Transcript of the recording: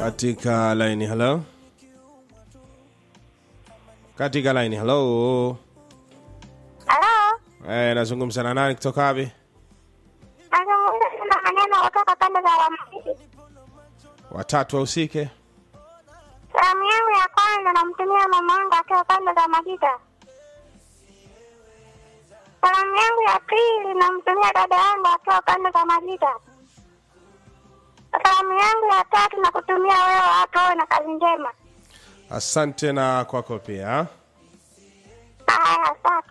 katika laini hello katika laini hello Halo, eh, nazungumza na nani kutoka wapi nazungumza na maneno kutoka pande za Ramadi. watatu wahusike Salamu yangu ya kwanza namtumia mama yangu akiwa pande za Majita. Salamu yangu ya pili namtumia dada yangu akiwa pande za Majita. Salamu yangu ya tatu na kutumia wewe hapo, uwe na kazi njema. asante na kwako pia Haya, asante.